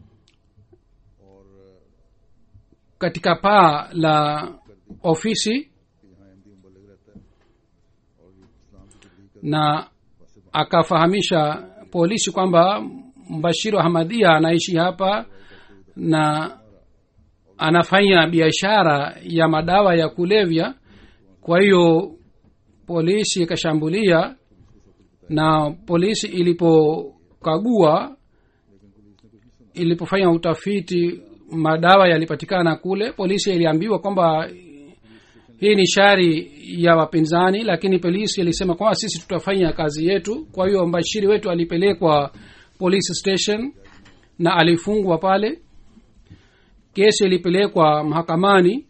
Speaker 3: katika paa la ofisi
Speaker 2: कि यहाँ अहमदी मुबलग रहता है और ये इस्लाम की तबलीग का
Speaker 3: na akafahamisha polisi kwamba mbashiri wa hamadia anaishi hapa na anafanya biashara ya madawa ya kulevya kwa hiyo polisi ikashambulia na polisi ilipokagua ilipofanya utafiti madawa yalipatikana kule polisi iliambiwa kwamba hii ni shari ya wapinzani lakini polisi ilisema kwamba sisi tutafanya kazi yetu kwa hiyo mbashiri wetu alipelekwa police station na alifungwa pale kesi ilipelekwa mahakamani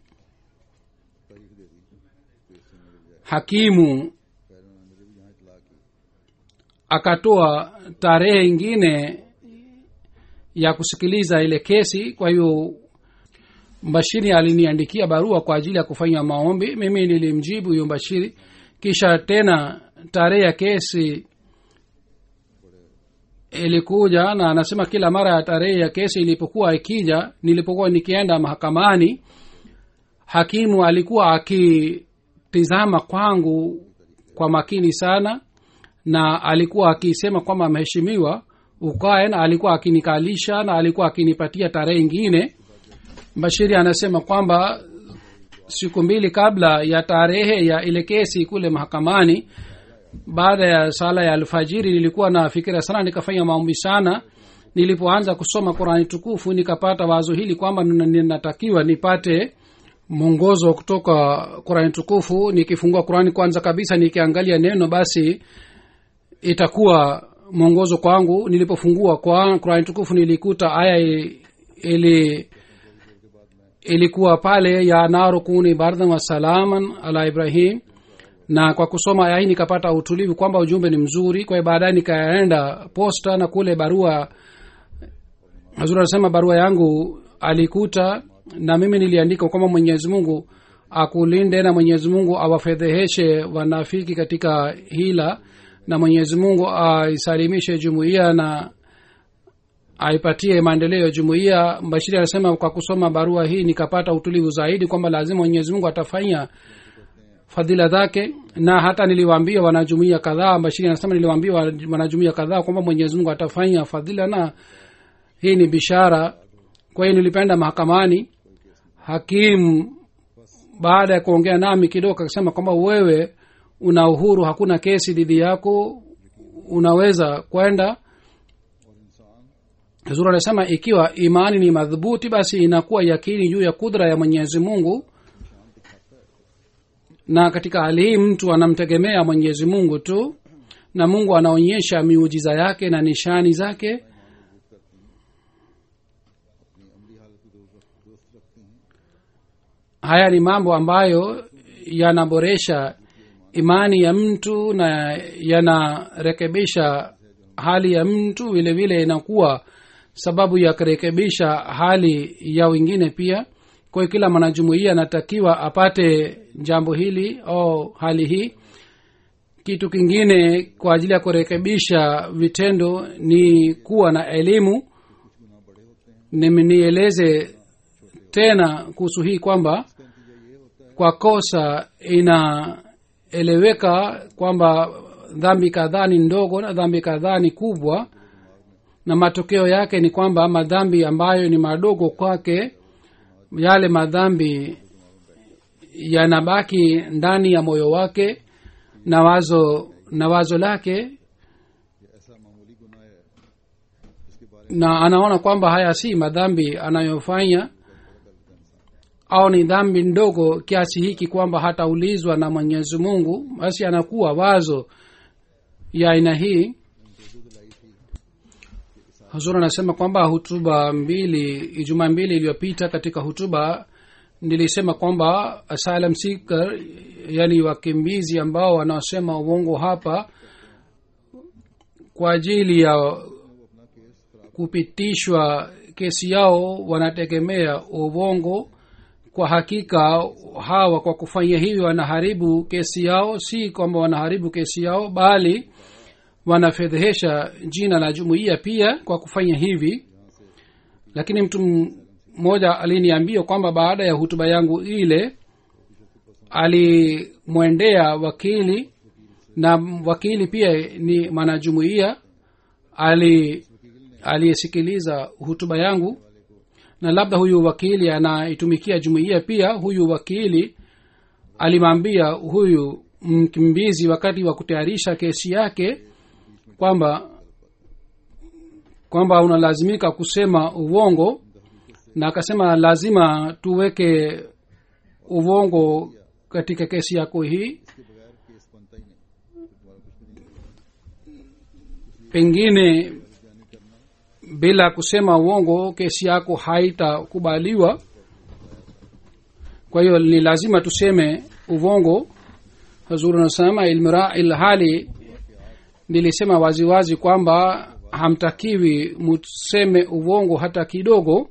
Speaker 3: hakimu akatoa tarehe ingine ya kusikiliza ile kesi kwa hiyo mbashiri aliniandikia barua kwa ajili ya kufanya maombi mimi nilimjibu huyo mbashiri kisha tena tarehe ya kesi ilikuja na anasema kila mara ya tarehe ya kesi ilipokuwa ikija nilipokuwa nikienda mahakamani hakimu alikuwa akitizama kwangu kwa makini sana na alikuwa akisema kwamba mheshimiwa ukae na alikuwa akinikalisha na alikuwa akinipatia tarehe ingine bashiri anasema kwamba siku mbili kabla ya tarehe ya ile kesi kule mahakamani baada ya sala ya alfajiri nilikuwa na fikira sana nikafanya maombi sana nilipoanza kusoma qurani tukufu nikapata wazo hili kwamba nina- ninatakiwa nipate mwongozo kutoka qurani tukufu nikifungua qurani kwanza kabisa nikiangalia neno basi itakuwa mwongozo kwangu nilipofungua kwa qurani tukufu nilikuta aya i- ili ilikuwa pale ya naru kuni bardan wa salaman ala ibrahim na kwa kusoma aya hii nikapata utulivu kwamba ujumbe ni mzuri kwa hiyo baadaye nikaenda posta na kule barua hazuri anasema barua yangu alikuta na mimi niliandika kwamba mwenyezi mungu akulinde na mwenyezi mungu awafedheheshe wanafiki katika hila na mwenyezi mungu aisalimishe jumuiya na aipatie maendeleo ya jumuiya bashiri anasema kwa kusoma barua hii nikapata utulivu zaidi kwamba lazima mwenyezi mungu atafanya fadhila zake na hata niliwaambia wanajumuia kadhaa bashiri anasema niliwaambia wanajumuia kadhaa kwamba mwenyezi mungu atafanya fadhila na hii ni bishara kwa hiyo nilipenda mahakamani hakimu baada ya kuongea nami kidogo akasema kwamba wewe una uhuru hakuna kesi dhidi yako unaweza kwenda zuri anasema ikiwa imani ni madhubuti basi inakuwa yakini juu ya kudra ya mwenyezi mungu na katika hali hii mtu anamtegemea mwenyezi mungu tu na mungu anaonyesha miujiza yake na nishani zake haya ni mambo ambayo yanaboresha imani ya mtu na yanarekebisha hali ya mtu vile vile inakuwa sababu ya kurekebisha hali ya wengine pia kwa hiyo kila mwanajumuia anatakiwa apate jambo hili au hali hii kitu kingine kwa ajili ya kurekebisha vitendo ni kuwa na elimu Nimi- nieleze tena kuhusu hii kwamba kwa kosa inaeleweka kwamba dhambi kadhaa ni ndogo na dhambi kadhaa ni kubwa na matokeo yake ni kwamba madhambi ambayo ni madogo kwake yale madhambi yanabaki ndani ya moyo wake na wazo na wazo lake na anaona kwamba haya si madhambi anayofanya au ni dhambi ndogo kiasi hiki kwamba hataulizwa na mwenyezi mungu basi anakuwa wazo ya aina hii hazur anasema kwamba hutuba mbili ijumaa mbili iliyopita katika hutuba nilisema kwamba asylum seeker yani wakimbizi ambao wanaosema uongo hapa kwa ajili ya kupitishwa kesi yao wanategemea uongo kwa hakika hawa kwa kufanya hivyo wanaharibu kesi yao si kwamba wanaharibu kesi yao bali wanafedhehesha jina la jumuiya pia kwa kufanya hivi lakini mtu mmoja aliniambia kwamba baada ya hutuba yangu ile alimwendea wakili na wakili pia ni mwanajumuiya ali aliyesikiliza hutuba yangu na labda huyu wakili anaitumikia jumuiya pia huyu wakili alimwambia huyu mkimbizi wakati wa kutayarisha kesi yake kwamba kwamba unalazimika kusema uongo na akasema lazima tuweke uongo katika kesi yako hii pengine bila kusema uongo kesi yako haitakubaliwa kwa hiyo ni lazima tuseme uvongo hazuri anasema ilmira ilhali nilisema waziwazi kwamba hamtakiwi museme uvongo hata kidogo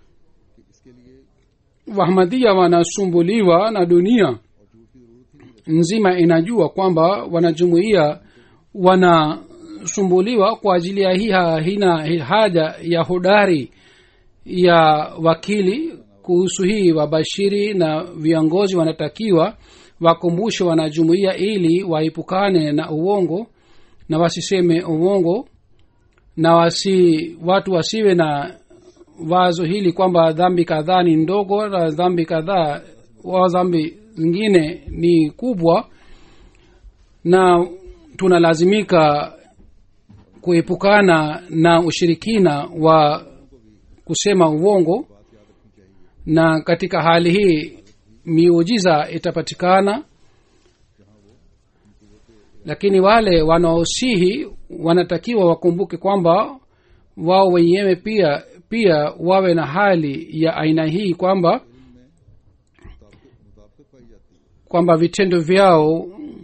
Speaker 3: wahmadia wanasumbuliwa na dunia nzima inajua kwamba wanajumuia wanasumbuliwa kwa ajili ya hii hina haja ya hodari ya wakili kuhusu hii wabashiri na viongozi wanatakiwa wakumbushe wanajumuia ili waepukane na uongo na wasiseme uongo na wasi watu wasiwe na wazo hili kwamba dhambi kadhaa ni ndogo na dhambi kadhaa wa dhambi zingine ni kubwa na tunalazimika kuepukana na ushirikina wa kusema uongo na katika hali hii miujiza itapatikana lakini wale wanaosihi wanatakiwa wakumbuke kwamba wao wenyewe pia pia wawe na hali ya aina hii kwamba kwamba vitendo vyao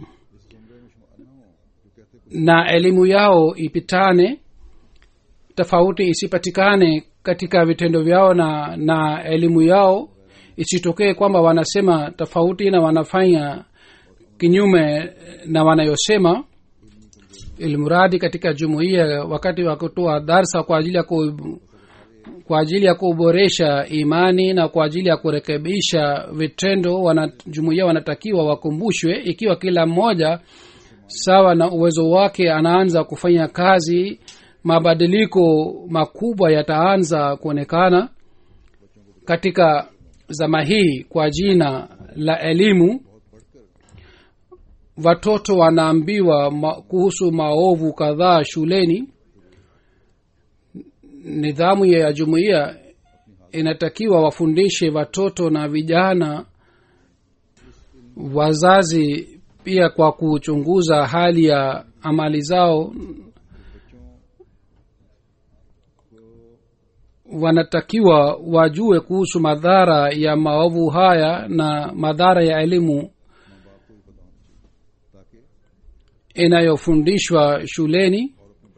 Speaker 3: na elimu yao ipitane tofauti isipatikane katika vitendo vyao na na elimu yao isitokee kwamba wanasema tofauti na wanafanya kinyume na wanayosema ilmuradi katika jumuiya wakati wa kutoa darsa kwa ajili ya ku, kwa ajili ya kuboresha imani na kwa ajili ya kurekebisha vitendo wana, jumuiya wanatakiwa wakumbushwe ikiwa kila mmoja sawa na uwezo wake anaanza kufanya kazi mabadiliko makubwa yataanza kuonekana katika zama hii kwa jina la elimu watoto wanaambiwa ma, kuhusu maovu kadhaa shuleni nidhamu ya jumuiya inatakiwa wafundishe watoto na vijana wazazi pia kwa kuchunguza hali ya amali zao wanatakiwa wajue kuhusu madhara ya maovu haya na madhara ya elimu inayofundishwa shuleni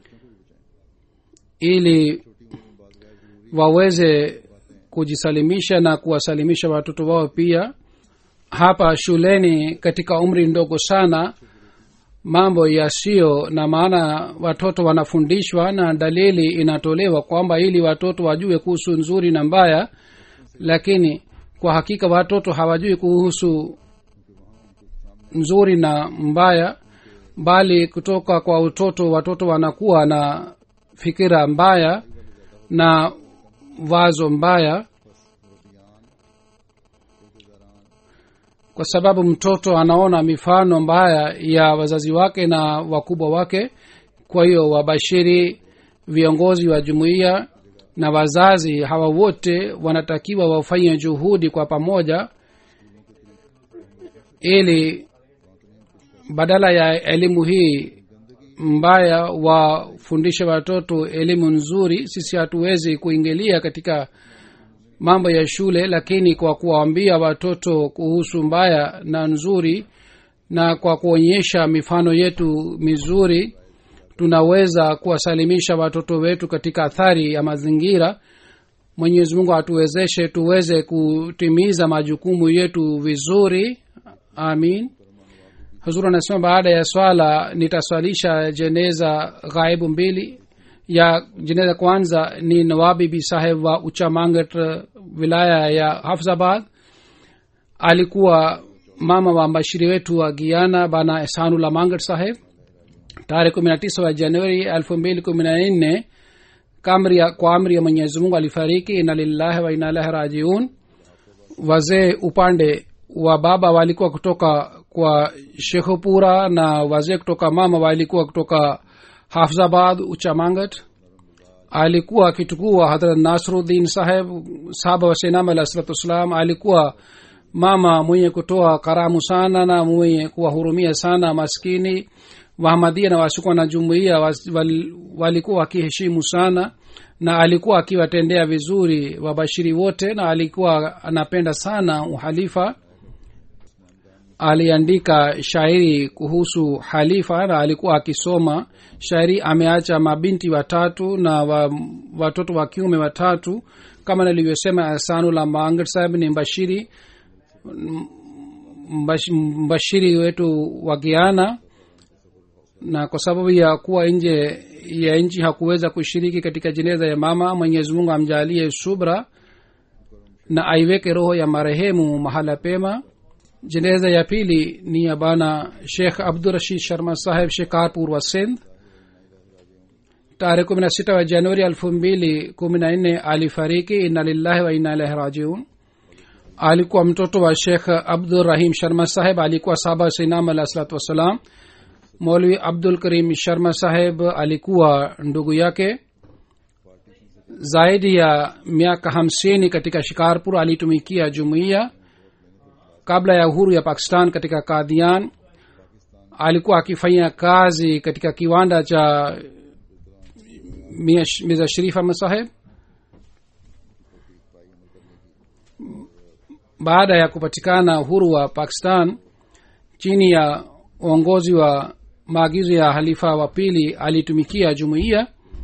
Speaker 3: ili waweze kujisalimisha na kuwasalimisha watoto wao pia hapa shuleni katika umri ndogo sana mambo yasiyo na maana watoto wanafundishwa na dalili inatolewa kwamba ili watoto wajue kuhusu nzuri na mbaya lakini kwa hakika watoto hawajui kuhusu nzuri na mbaya bali kutoka kwa utoto watoto wanakuwa na fikira mbaya na wazo mbaya kwa sababu mtoto anaona mifano mbaya ya wazazi wake na wakubwa wake kwa hiyo wabashiri viongozi wa jumuiya na wazazi hawa wote wanatakiwa wafanye juhudi kwa pamoja ili badala ya elimu hii mbaya wafundishe watoto elimu nzuri sisi hatuwezi kuingilia katika mambo ya shule lakini kwa kuwaambia watoto kuhusu mbaya na nzuri na kwa kuonyesha mifano yetu mizuri tunaweza kuwasalimisha watoto wetu katika athari ya mazingira mwenyezi mungu atuwezeshe tuweze kutimiza majukumu yetu vizuri amin huzur anasema baada ya swala nitaswalisha jeneza ghaibu mbili ya jeneza kwanza ni nawabibi saheb wa uchamangat wilaya ya hafzabad alikuwa mama wa mbashiri wetu wa giana bana ehsanullah mangat saheb tarehe kumi na tisa wa januari elfu mbili kumi na nne kwa amri ya mwenyezi mungu alifariki ina lillahi wa ina ilahi rajiun wazee upande wa baba walikuwa kutoka kwa shekhupura na wazee kutoka mama walikuwa kutoka hafzabad uchamangat alikuwa akitukua hadrat nasruddin saheb sahaba wa senam alah salatu wassalam alikuwa mama mwenye kutoa karamu sana na mwenye kuwahurumia sana maskini wahamadia na wasikuwa na jumuia wal, walikuwa wakiheshimu sana na alikuwa akiwatendea vizuri wabashiri wote na alikuwa anapenda sana uhalifa aliandika shairi kuhusu halifa na alikuwa akisoma shairi ameacha mabinti watatu na wa, watoto wa kiume watatu kama nilivyosema asanula maangar saheb ni mbashiri mbash, mbashiri wetu wa giana na kwa sababu ya kuwa nje ya nchi hakuweza kushiriki katika jeneza ya mama mwenyezi mungu amjalie subra na aiweke roho ya marehemu mahala pema jeneza ya pili ni ya bana shekh abdurashid sharma saheb shikarpur wa sindh tarehe kumi na sita wa januari elfu mbili kumi na nne alifariki inna lillahi wa inna ilahi rajiun alikuwa mtoto wa shekh abdurrahim sharma saheb alikuwa saba sinam alah salatu wassalam molwi abdul karim sharma saheb alikuwa ndugu yake zaidi ya miaka hamsini katika shikarpur alitumikia jumuiya kabla ya uhuru ya pakistan katika kadhian alikuwa akifanya kazi katika kiwanda cha miza sharif ahmad saheb baada ya kupatikana uhuru wa pakistan chini ya uongozi wa maagizo ya halifa wa pili alitumikia jumuiya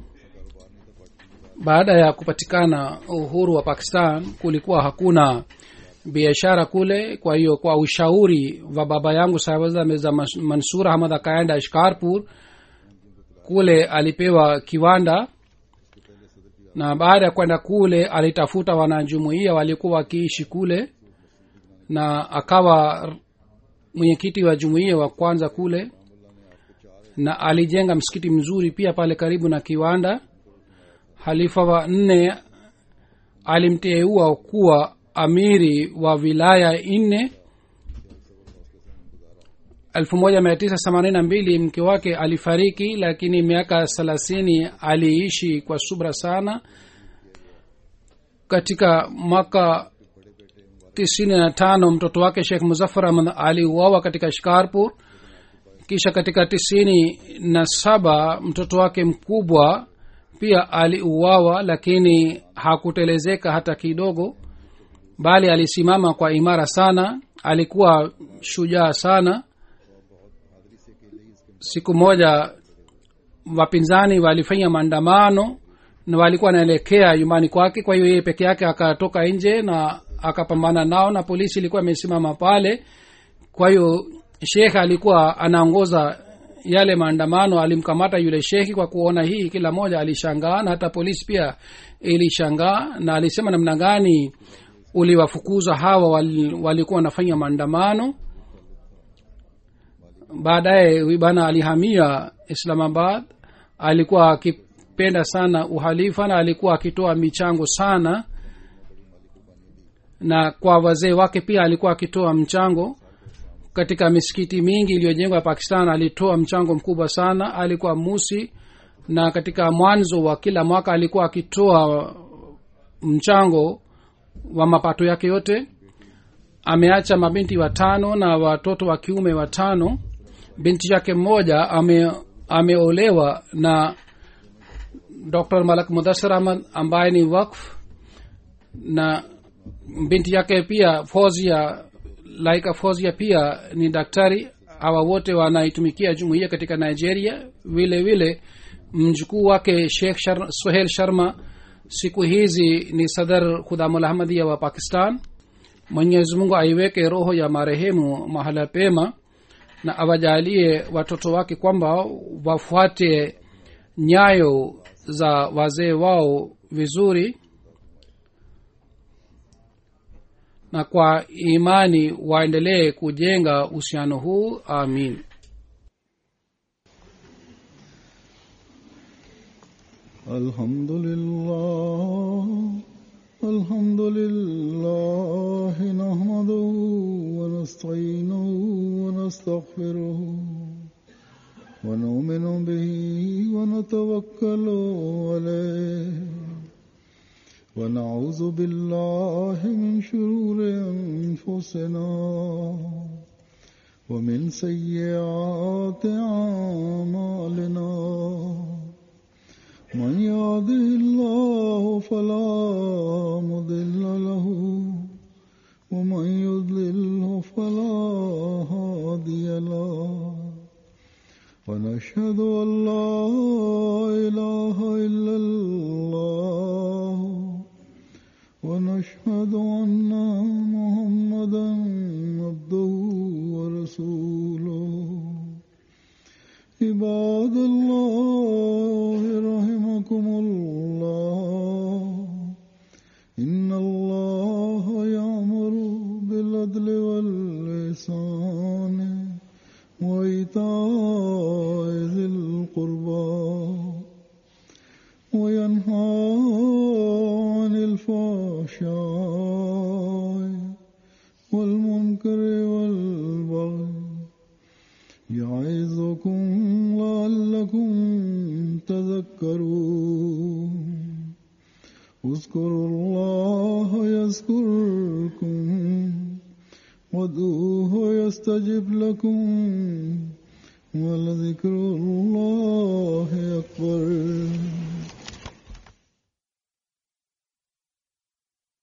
Speaker 3: baada ya kupatikana uhuru wa pakistan kulikuwa hakuna biashara kule kwa hiyo kwa ushauri wa baba yangu sahibaza mirza mansur ahmad akaenda shkarpur kule alipewa kiwanda na baada ya kwenda kule alitafuta wanajumuia walikuwa wakiishi kule na akawa mwenyekiti wa jumuiya wa kwanza kule na alijenga msikiti mzuri pia pale karibu na kiwanda halifa wa nne alimteua kuwa amiri wa wilaya nne 1982 mke wake alifariki lakini miaka thelathini aliishi kwa subra sana katika mwaka tisini na tano mtoto wake shekh muzafar ahmad aliuawa katika shikarpur kisha katika tisini na saba mtoto wake mkubwa pia aliuawa lakini hakutelezeka hata kidogo bali alisimama kwa imara sana alikuwa shujaa sana siku moja wapinzani walifanya maandamano na walikuwa wanaelekea nyumbani kwake kwa hiyo yeye peke yake akatoka nje na akapambana nao na polisi ilikuwa imesimama pale kwa hiyo shekhe alikuwa anaongoza yale maandamano alimkamata yule shekhi kwa kuona hii kila moja alishangaa na hata polisi pia ilishangaa na alisema namna gani uliwafukuza hawa wali- walikuwa wanafanya maandamano baadaye huyu bana alihamia islamabad alikuwa akipenda sana uhalifa na alikuwa akitoa michango sana na kwa wazee wake pia alikuwa akitoa mchango katika misikiti mingi iliyojengwa pakistan alitoa mchango mkubwa sana alikuwa musi na katika mwanzo wa kila mwaka alikuwa akitoa mchango wa mapato yake yote ameacha mabinti watano na watoto wa kiume watano binti yake mmoja ame ameolewa na dr malak mudasir ahmad ambaye ni wakf na binti yake pia fozia laika fozia pia ni daktari hawa wote wanaitumikia jumuiya katika nigeria vile vile mjukuu wake shekh Shar, sohel sharma siku hizi ni sadar khudamul ahmadia wa pakistan mwenyezi mungu aiweke roho ya marehemu mahala pema na awajalie watoto wake kwamba wafuate nyayo za wazee wao vizuri na kwa imani waendelee kujenga uhusiano huu amin
Speaker 2: الحمد لله الحمد لله نحمده ونستعينه ونستغفره ونؤمن به ونتوكل عليه ونعوذ بالله من شرور انفسنا ومن سيئات اعمالنا من يهده الله فلا مضل له ومن يضلله فلا هادي له ونشهد ان لا اله الا الله ونشهد ان محمدا عبده ورسوله عباد الله رحمكم الله إن الله يأمر بالعدل واللسان وإيتاء ذي القربى وينهى عن الفحشاء والمنكر والبغي يعظكم لعلكم تذكرون اذكروا الله يذكركم وادعوه يستجب لكم ولذكر الله أكبر